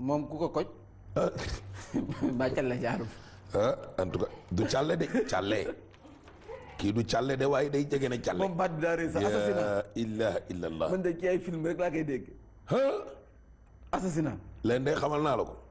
moom ku ko koj ba calle jaarum ah en tout cas du càlle de càlle kii du càlle de waaye day jege na càlle moom baat bi daa rëy sax assassinat yaa ilaha illallah man de ci ay film rek laa koy dégg ah assassinat leen de xamal naa la ko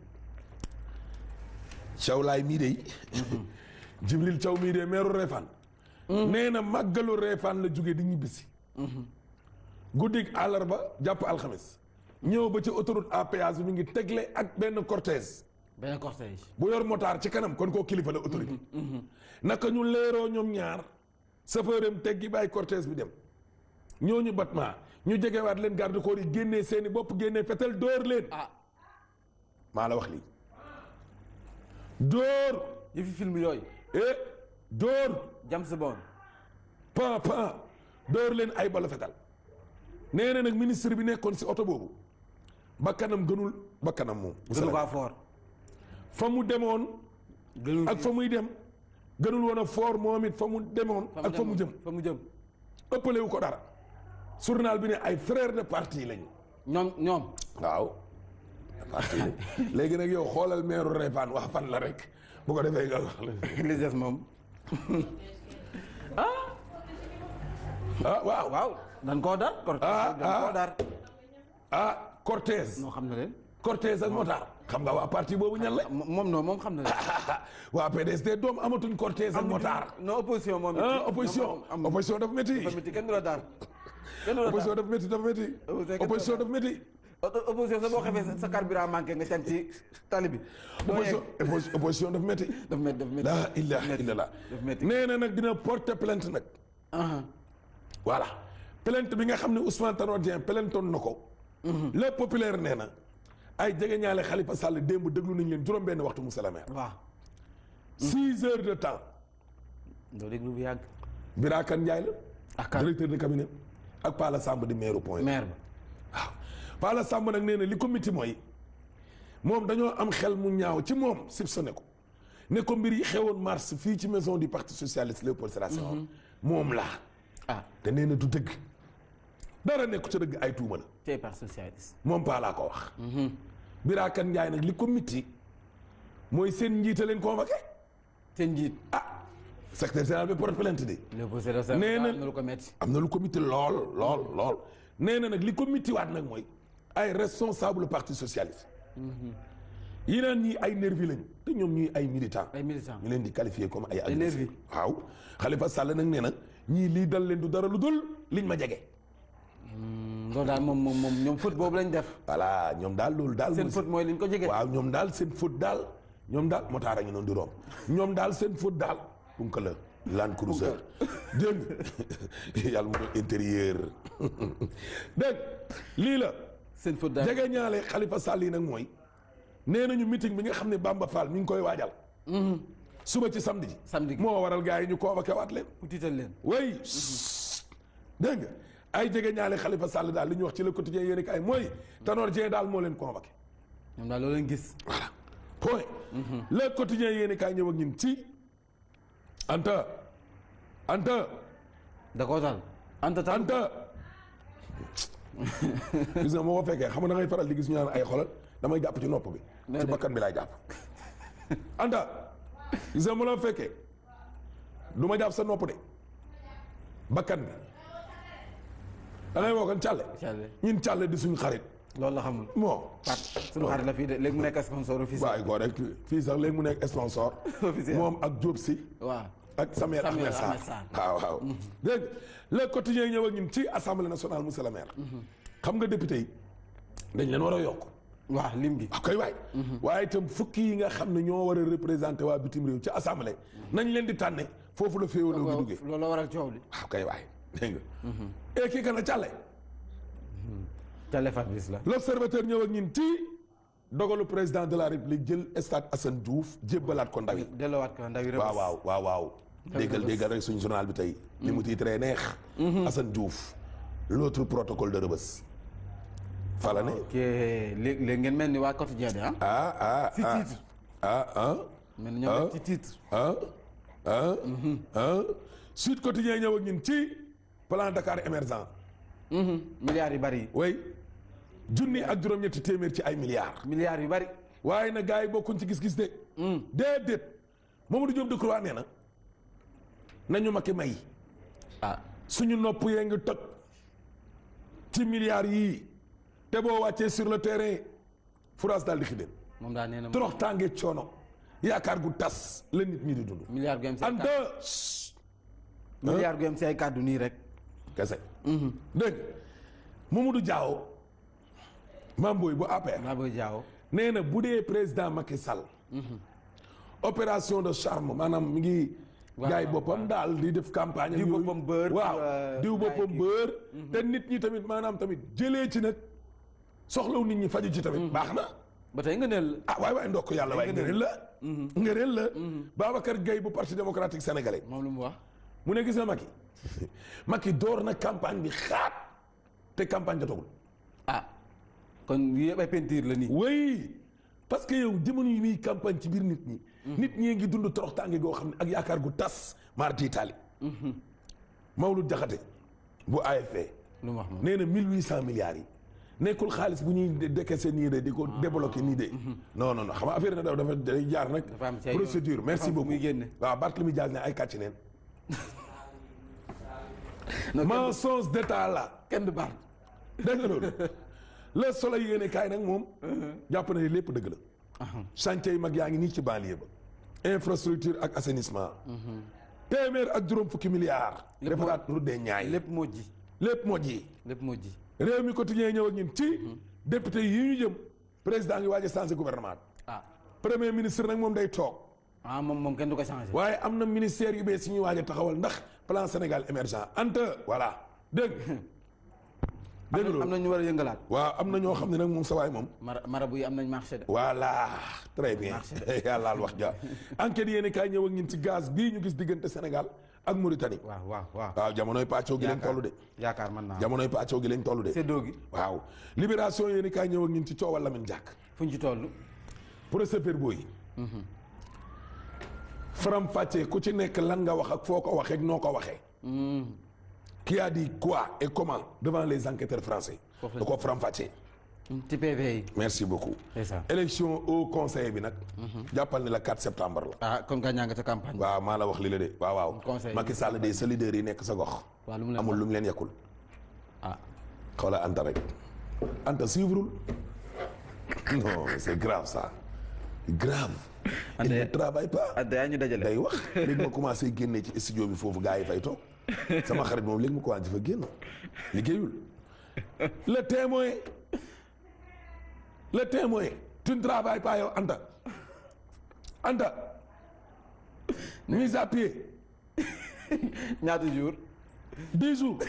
Thiaw laay mii de Jibril Thiaw mii de meeru Réfane nee na màggalu Réfane la jóge di ñibbisi guddig àllarba jàpp alxamis ñëw ba ci autoroute à péage bi mi ngi tegle ak benn cortège benn cortège bu yor motard ci kanam kon koo kilifa la autorité naka ñu leeroo ñoom ñaar chauffeuram teggi bàyyi cortège bi dem ñooñu batma ñu jegewaat leen garde corps yi génnee seeni bopp génnee fetal dóor leen ah maa la wax lii dóor yëfi film yooyu eh dóor James Bond pa pa dóor leen ay bala fetal nee na nag ministre bi nekkoon si oto boobu bakkanam gënul bakkanam moom gënu ko fort fa mu demoon gënul ak fa muy dem gënul woon a foor moom it fa mu demoon ak fa mu jëm fa mu jëm ëppale wu ko dara journal bi ne ay frère de parti lañu ñoom ñoom waaw parti la léegi nag yow xoolal meeru Réfane wax fan la rek bu ko defee nga wax li des moom ah waaw waaw dañ koo dar cortège Ah, dañ koo ah. dar ah Cortez noo xam na leen Cortez ak Motard xam nga waa parti boobu ñan la Mo- moom non moom xam na leen waa PDS de doom amatuñ Cortez ak Motard non opposition moom it ah opposition am opposition dafa métti dafa métti kenn du la dar kenn du la opposition dar dafa métti dafa métti Opposition opposition dafa métti opposition sa boo xamee sa- sa carburant manqué nga can ci tali bi doo opposition yegg opposition- opposition dafa métti dafa métti dafa métti la ilaha illallah dafa métti nee na nag dina porter plainte nag ah voilà plainte bi nga xam ne Ousmane Tanor Dieng plaintoon na ko le populaire nee na ay jege ñaale Khalifa Sall démb déglu nañ leen juróom benn waxtu Moussa la maire waaw six heures de temps doo déglu bu yàgg Birakan Ndiaye la ak kan directeur de cabinet ak Pala Samb di maire point maire ba waaw Pala Samb nag nee na li ko miti mooy moom dañoo am xel mu ñaaw ci moom soupçonné ko ne ko mbir yi xewoon mars fii ci maison du parti socialiste Léopold Sédar Senghor moom la ah te nee na du dëgg dara nekku ca dëgg ay tuuma la tey parti socialiste moom Paa laa ko wax. Birakan Ndiaye nag li ko mitti mooy seen njiite leen convoqué seen njiit ah secrétaire général bi porte plainte de Léopold Sédar Senghor Nee na- am na lu ko metti am na lu ko mitti lool lool lool nee na nag li ko mitti waat nag mooy ay responsable parti socialiste yi naan ñii ay nervi lañu te ñoom ñuy ay militant ay militants ñu leen di qualifier comme ay nervi. agresseurs waaw Khalifa Sall nag nee na ñii lii dal leen du dara lu dul liñ ma jege loolu daal moom moom moom ñoom foot boobu lañ def voilà ñoom daal loolu daal seen mooy foot mooy liñ ko jege waaw ñoom daal seen faute daal ñoom daal motaar a ngi noonu di romb ñoom daal seen faute daal punka la Land Cruiser dégg nga yàlla mu doon intérieur dégg lii la seen foot daal jege ñaale Khalifa Sall yi nag mooy nee nañu meeting bi nga xam ne Bamba Fall mi ngi koy waajal suba ci samedi ji samedi gi moo waral gars yi ñu convoqué waat leen ku tiital leen way dégg nga ay jege ñaale Khalifa Sall daal li ñu wax ci le quotidien yéen kaay mooy Tanor Dieng daal moo leen convoqué ñoom daal loolu leen gis voilà point le quotidien yéen kaay ñëw ak ñun ci Anta Anta da koo tal anta tal Anta gis nga moo ko fekkee xam nga da ngay faral di gis ñu naan ay xolal damay jàpp ci nopp bi ci Déedéet. bakkan bi laay jàpp Anta gis nga mu la fekkee du ma jàpp sa nopp de bakkan bi da ngay woo kan càlle Càlle. ñun càlle di suñu xarit loolu la xamul bon Pat suñu xarit la fii de léegi mu nekk sponsor officiel waaye ko rek fii sax léegi mu nekk sponsor Officiel. moom ak Diop si waaw ak Samuel Samuel Ahmed Sarr Ahmed Sarr. waaw waaw dégg nga le quotidien ñëw ak ñun ci assemblée nationale monsieur le maire xam nga député yi dañ leen war a yokk waaw lim gi waaw kay waay waaye itam fukki yi nga xam ne ñoo war a représenté waa bitim réew ci assemblée nañ leen di tànne foofu la féewaloo gi duggee loolu la waral coow li waaw kay waay dégg nga et kii kan a càlle Càlle Fabrice la l'observateur ñëw ak ñun ci dogalu président de la république jël stade Assane Diouf jébbalaat ko ndaw yi delloowaat ko ndaw yi waaw waaw waaw waaw déggal déggal rek suñu journal bi tey li mu tiitree neex Assane Diouf l'autre protocole de Rebeuss fala ne ok léegi léegi ngeen mel ni waa quotidien de ah ah ah ci ah titre ah ah mel ni ñoom ci titre ah ah ah Sud Quotidien ñëw ak ñun ci plan Dakar émergent milliards yu bari yi way junni ak juróom-ñetti téeméer ci ay milliards milliards yu bari. waaye na gars yi bokkuñ ci gis-gis de déedéet Mamadou Diop Decroix nee na nañu Macky may ah suñu nopp yee ngi toj ci milliards yii te boo wàccee sur le terrain France daal di xideen moom daa nee na. torox tànge coono yaakaar gu tas la nit ñi di dund milliards gu yem si ay ante kàddu milliards gu yem si ay kàddu nii rek. kese dégg nga Mamadou Diaw Mamboy bu APR maa booy jaaw. nee na bu dee président Macky Sall opération de charme maanaam mi ngi Waaw, jaay waaw, boppam daal di def campagne Diw ak yooyu. boppam beurre, waaw euh, diw jaay boppam kii. beurre te nit ñi tamit maanaam tamit jëlee ci nag soxlaw nit ñi faju ci tamit baax na ba tey nga neel. ah waay waay ndokk yàlla waay ngëneel la ngëneel la Babacar Gueye bu parti démocratique sénégalais moom lu mu wax. mu ne gis na Macky Macky door na campagne bi xaat te campagne jotagul ah kon yii yëpp ay peinture la nii. oui parce que yow jamono yi muy campagne ci biir nit ñi. nit ñi ngi dund toroxtaange goo xam ne ak yaakaar gu tas marti Italie. Mawlud Diakhaté bu AFP lu mu wax moom. nee na mille huit cent milliards yi nekkul xaalis bu ñuy décaissé nii de di ko débloqué nii de. non non non xam nga affaire na dafa dafa day jaar nag. Dafa am ci ay procédure yoon. merci Dafa am fu beaucoup muy génne. waaw Barthélémy Dias ne ay kàcc neen. non kenn mensonge d'état la. kenn du baal. dégg nga loolu le soleil yéene kaay nag moom jàpp na ne lépp dëgg la chantier yi mag yaa ngi nii ci banlieue ba infrastructure ak assainissement téeméer ak juróom fukki milliards Lépp moo- defaraat route des Niayes lépp moo ji. lépp moo ji lépp moo ji. réew mi quotidien ñëw ak ñun ci député yi ñu jëm président ngi waaj a changé gouvernement ah premier ministre nag moom day toog ah moom moom kenn du ko changé. waaye am na ministère yu bees yi ñuy waaj a taxawal ndax plan Sénégal émergent ante voilà dégg nga dégg nga am loolu na ñu war a yëngalaat. waaw am na ñoo xam ne nag moom sa waay moom mara marabu yi am nañ marché de. voilà très bien yàllaal wax ja enquête yéen kaay ñëw ak ñun ci gaz bii ñu gis diggante Sénégal ak Mauritanie waaw waaw waaw. waaw jamonoy pàccoo gi lañ toll de yaakaar mën naa. jamonoy pàccoo gi lañ toll de séddoo gi waaw libération yéen kaay ñëw ak ñun ci coowal Lamine Diack fu ñu ci toll. procès verbaux yi faram fàccee ku ci nekk lan nga wax ak foo ko waxee ak noo ko waxee qui a dit quoi et comment devant les enquêteurs français Foofu la da ko faram fàccee ci PV yi. merci beaucoup c'est ça. élection au conseil bi nag jàppal ni la 4 septembre la ah kon ka ñaa nga ca campagne. waaw maa la wax li la de waaw waaw Conseil. Macky Sall de sa leader yi nekk sa gox waaw lu mu leen amul lu mu leen yekkul ah xoola Anta rek Anta suivrul non c'est grave ça grave il Anta- ne travaille pas ah daa ñu dajale. day wax léegi ma commencé génne ci studio bi foofu gars yi fay toog sama xarit moom léegi ma commencé fa génn liggéeyul le témoin le témoin tu ne travailles pas yow Anta Anta mise à pied ñaata jour dix jours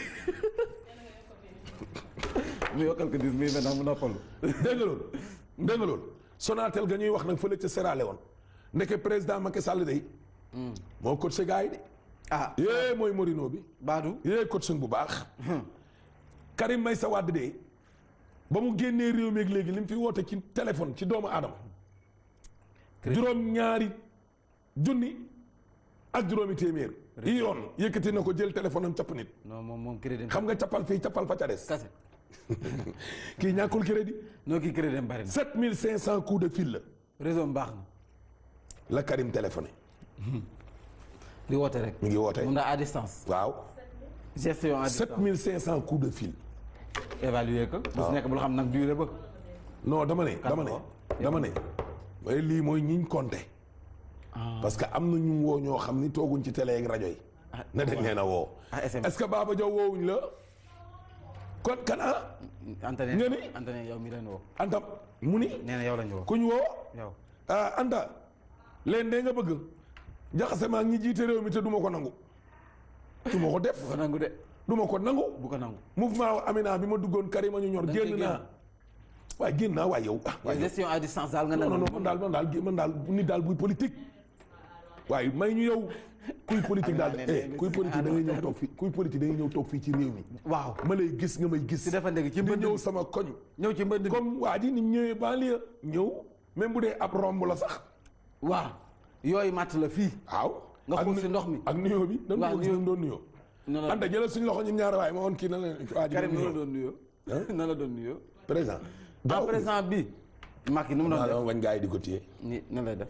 mu yokkal ko dis muy maintenant mu noppalu. dégg nga loolu dégg nga loolu Sonatel ga ñuy wax nag fële ca Sierra Leone ndeke président Macky Sall day moo coaché gars yi de ah yée mooy Morino bi Badou. yée coaching bu baax Karim Meïssa Wade de ba mu génnee réew mi ak léegi li mu fi woote ci téléphone ci doomu aadama juróom ñaari junni ak juróomi téeméer yi yoon yëkkati na ko jël téléphone am capp nit non moom moom crédit. xam nga cappal fii cappal fa ca des kase. kii ñàkkul crédit noo kii crédit bari na. 7500 coups de fil la réseau am baax na. la Karim téléphoné di woote rek. mi ngi woote mun naa à distance. waaw gestion à distance. 7500 coups de fil évaluer ko. bu si nekk bul xam nag durée ba. non dama ne dama ne woo? dama ne mooy lii mooy ñiñ compté parce que am na ñu woo ñoo xam ni tooguñ ci télé ak rajo yi Ah, ne dañ leen a woo ah SMS. est-ce que Baba Diaw woowuñ la kon kan ah Anta nga ne ni? Anta ne yow mi leen woo. Anta mu ni nee na yow lañu woo. kuñ woo yow. ah Anta leen de nga bëgg jaxase ma ak ñi jiite réew mi te duma ko nangu duma ko def bu ko nangu de. duma ko nangu bu ko nangu. mouvement Amina bi ma duggoon Karima ñu ñor Da nga génn cee naa waaye génn naa waaye yow ah waaye yow gestion à distance daal nga non nangu. non man daal man daal man daal nit daal buy politique waaye may ñu yow kuy politique daal Amina nee eh na kuy si politique da ngay àll ñëw toog fii kuy politique da ngay ñëw toog fii ci réew mi waaw. ma lay gis nga may gis si dafa nekk ci di mbënd ñëw mi. sama koñ ñëw ci mbënd mi. comme waa ji ni mu ñëwee banlieue ñëw même bu dee ab romb la sax waaw. yooyu matt la fii. waaw Nga ak xuus nu- si ndox mi. ak nuyoo bi dañ Waaw, ko gis nuyoo. dañ doon nuyoo na la anta jëlal suñu loxo ñun ñaar waaye ma woon kii na la waa ji Karim na la nuyoo doon nuyoo. na la doon nuyoo. président. en daaw présent bi Macky nu mu doon maa def dama bañ gars yi di ko téye. ni nan lay def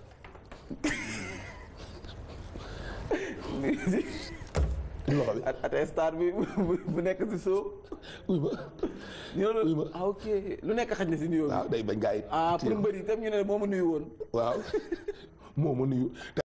loxo bi at at star bi bu bu nekk si suuf uy ma ñu ne Oui, ma. la ah ok lu nekk xaj na si nuyoo bi waaw day bañ gars yi. ah téye pour mbëri itam ñu ne moo ma nuyu woon waaw moo ma nuyu.